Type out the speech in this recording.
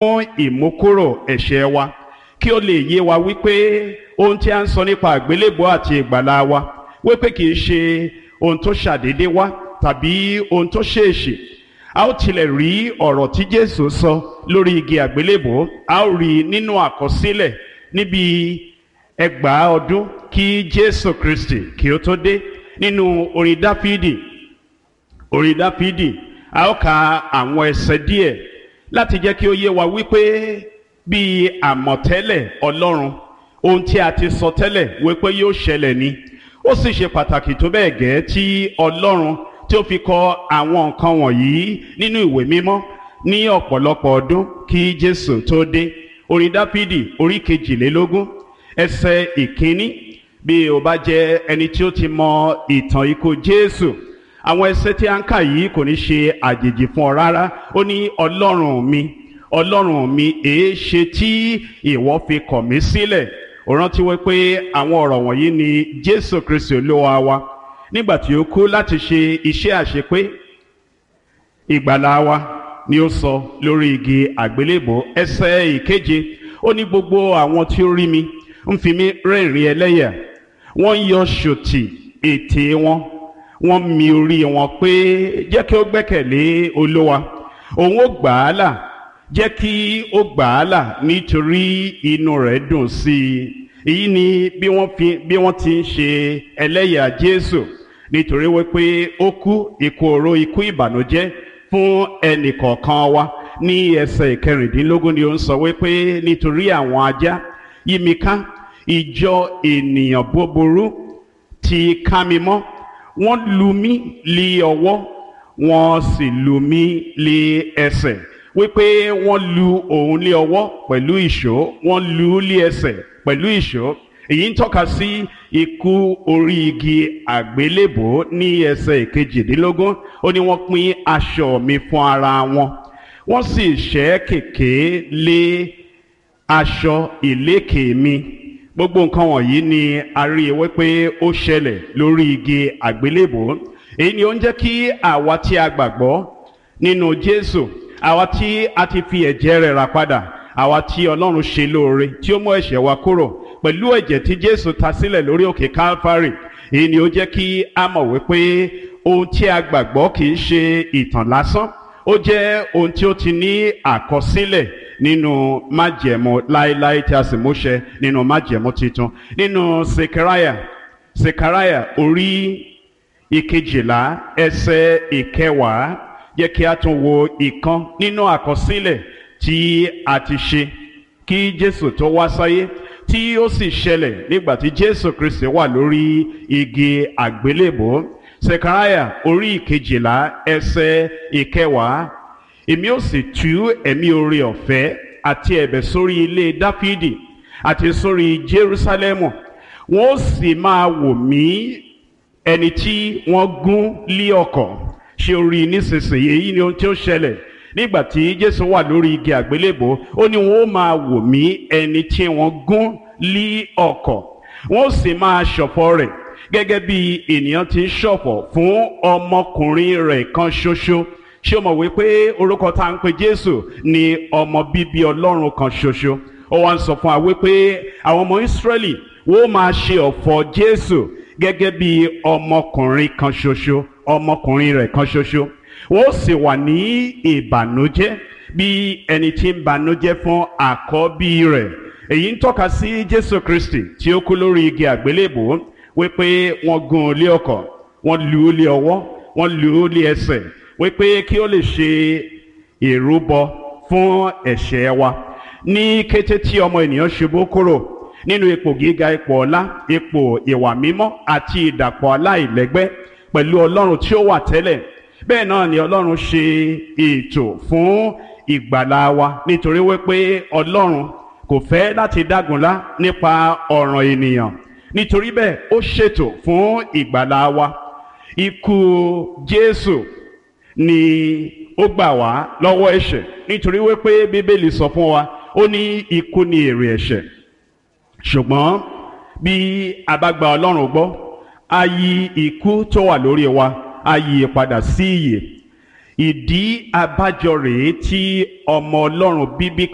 fún ìmúkúrò ẹ̀ṣẹ̀ wa kí ó lè yé wa wípé ohun tí a ń sọ nípa àgbélébùú àti ìgbàlà wa wípé kì í ṣe ohun tó ṣàdédé wá tàbí ohun tó ṣèèṣì a ó tilẹ̀ rí ọ̀rọ̀ tí Jésù sọ lórí igi àgbélébùú a ó rí nínú àkọsílẹ̀ níbi ẹgbàá ọdún kí Jésù Kristi kí ó tó dé nínú orin Dáfídì orin Dáfídì a ó ka àwọn ẹsẹ̀ díẹ̀ láti jẹ́ kí ó yé wa wípé bí àmọ̀tẹ́lẹ̀ Ọlọ́run ohun tí a ti sọ tẹ́lẹ̀ wípé yóò ṣẹlẹ̀ ni ó sì ṣe pàtàkì tó bẹ́ẹ̀ gẹ́ tí Ọlọ́run tí ó fi kọ àwọn nǹkan wọ̀nyí nínú ìwé mímọ́ ní ọ̀pọ̀lọpọ̀ ọdún kí Jésù tó dé orin Dáfídì orí kejìlélógún ẹsẹ̀ ìkíní bí o bá jẹ́ ẹni tí ó ti mọ ìtàn ikú Jésù àwọn ẹsẹ̀ tí a ń kà yìí kò ní ṣe àjèjì fún ọ rárá ó ní Ọlọ́run mi Ọlọ́run mi èé ṣe tí ìwọ fi kọ̀ mí sílẹ̀ ó rántí wípé àwọn ọ̀rọ̀ wọ̀nyí ni Jésù Kristi Olúwa wa nígbà tí ó kú láti ṣe iṣẹ́ àṣepé ìgbàlà wa ni ó sọ lórí igi àgbélébò ẹsẹ̀ ìkeje ó ní gbogbo àwọn tí ó rí mi ń fi mí rẹ́rìn ẹlẹ́yà wọ́n ń yọ ṣòtì ètè wọn wọ́n mi orí wọn pé jẹ́ kí ó gbẹ́kẹ̀lé Olúwa òun ó gbà á là jẹ́ kí ó gbà á là nítorí inú rẹ̀ dùn sí i èyí ni bí wọ́n fi bí wọ́n ti ń ṣe ẹlẹ́yà Jésù nítorí wípé ó kú ikú oró ikú ìbànújẹ́ fún ẹnì kọ̀ọ̀kan wa ní ẹsẹ̀ ìkẹrìndínlógún ni ó ń sọ wípé nítorí àwọn ajá yí mi ká ìjọ ènìyàn búburú ti ká mi mọ́ wọ́n lù mí lé ọwọ́ wọ́n sì lù mí lé ẹsẹ̀ wípé wọ́n lù òun lé ọwọ́ pẹ̀lú ìṣó wọ́n lù ú lé ẹsẹ̀ pẹ̀lú ìṣó èyí ń tọ́ka sí ikú orí igi àgbélébò ní ẹsẹ̀ ìkejìdínlógún ó ní wọ́n pín aṣọ mi fún ara wọn wọ́n sì ṣẹ́ kèké lé aṣọ ìlékè mi gbogbo nǹkan wọ̀nyí ni a rí i wípé ó ṣẹlẹ̀ lórí igi àgbélébò èyí ni ó ń jẹ́ kí àwa tí a gbàgbọ́ nínú Jésù àwa tí a ti fi ẹ̀jẹ̀ rẹ̀ rà padà àwa tí Ọlọ́run ṣe lóore tí ó mú ẹ̀ṣẹ̀ wa kúrò pẹ̀lú ẹ̀jẹ̀ tí Jésù ta sílẹ̀ lórí òkè Calvary èyí ni ó jẹ́ kí a mọ̀ wípé ohun tí a gbàgbọ́ kì í ṣe ìtàn lásán ó jẹ́ ohun tí ó ti ní àkọsílẹ̀ nínú májẹ̀mú láéláé tí a sì múṣẹ nínú májẹ̀mú titun nínú Sekaraya Sekaraya orí ìkejìlá ẹsẹ̀ ìkẹwàá yẹ kí a tún wo ìkan nínú àkọsílẹ̀ tí a ti ṣe kí Jésù tó wá sáyé tí ó sì ṣẹlẹ̀ nígbà tí Jésù Kristi wà lórí igi àgbélébò Sekaraya orí ìkejìlá ẹsẹ̀ ìkẹwàá èmi ó sì tú ẹ̀mí oore ọ̀fẹ́ àti ẹ̀bẹ̀ sórí ilé Dáfídì àti sórí Jerúsálẹ́mù wọ́n ó sì máa wò mí ẹni tí wọ́n gún lé ọ̀kọ̀ ṣe orí nísinsìnyí èyí ni ohun tí ó ṣẹlẹ̀ nígbà tí Jésù wà lórí igi àgbélébò ó ní wọ́n ó máa wò mí ẹni tí wọ́n gún lé ọ̀kọ̀ wọ́n ó sì máa ṣọ̀fọ̀ rẹ̀ gẹ́gẹ́ bí ènìyàn ti ń ṣọ̀fọ̀ fún ọmọkùnrin rẹ̀ kan ṣoṣo ṣé o mọ̀ wípé orúkọ tá à ń pe Jésù ni ọmọ bíbí Ọlọ́run kan ṣoṣo ó wá ń sọ fún wa wípé àwọn ọmọ Ísírẹ́lì wọ́n máa ṣe ọ̀fọ̀ Jésù gẹ́gẹ́ bí ọmọkùnrin kan ṣoṣo ọmọkùnrin rẹ̀ kan ṣoṣo wọ́n sì wà ní ìbànújẹ́ bí ẹni tí ń bànújẹ́ fún àkọ́bí rẹ̀ èyí ń tọ́ka sí Jésù Kristi tí ó kú lórí igi àgbélébò wípé wọ́n gún un lé ọkọ̀ wọ́n lù ú lé ọwọ́ wọ́n lù ú lé ẹsẹ̀ wípé kí ó lè ṣe ìrúbọ fún ẹ̀ṣẹ̀ wa ní kété tí ọmọ ènìyàn ṣubú kúrò nínú ipò gíga ipò ọlá ipò ìwà mímọ́ àti ìdàpọ̀ aláìlẹ́gbẹ́ pẹ̀lú Ọlọ́run tí ó wà tẹ́lẹ̀ bẹ́ẹ̀ náà ni Ọlọ́run ṣe ètò fún ìgbàlá wa nítorí wípé Ọlọ́run kò fẹ́ láti dágunlá nípa ọ̀ràn ènìyàn nítorí bẹ́ẹ̀ ó ṣètò fún ìgbàlá wa ikú Jésù ni ó gbà wá lọ́wọ́ ẹ̀ṣẹ̀ nítorí wípé Bíbélì sọ fún wa ó ní ikú ni èrè ẹ̀ṣẹ̀ ṣùgbọ́n bí a bá gba Ọlọ́run gbọ́ a yí ikú tó wà lórí wa a yí padà sí ìyè ìdí abájọ rèé tí ọmọ Ọlọ́run bíbí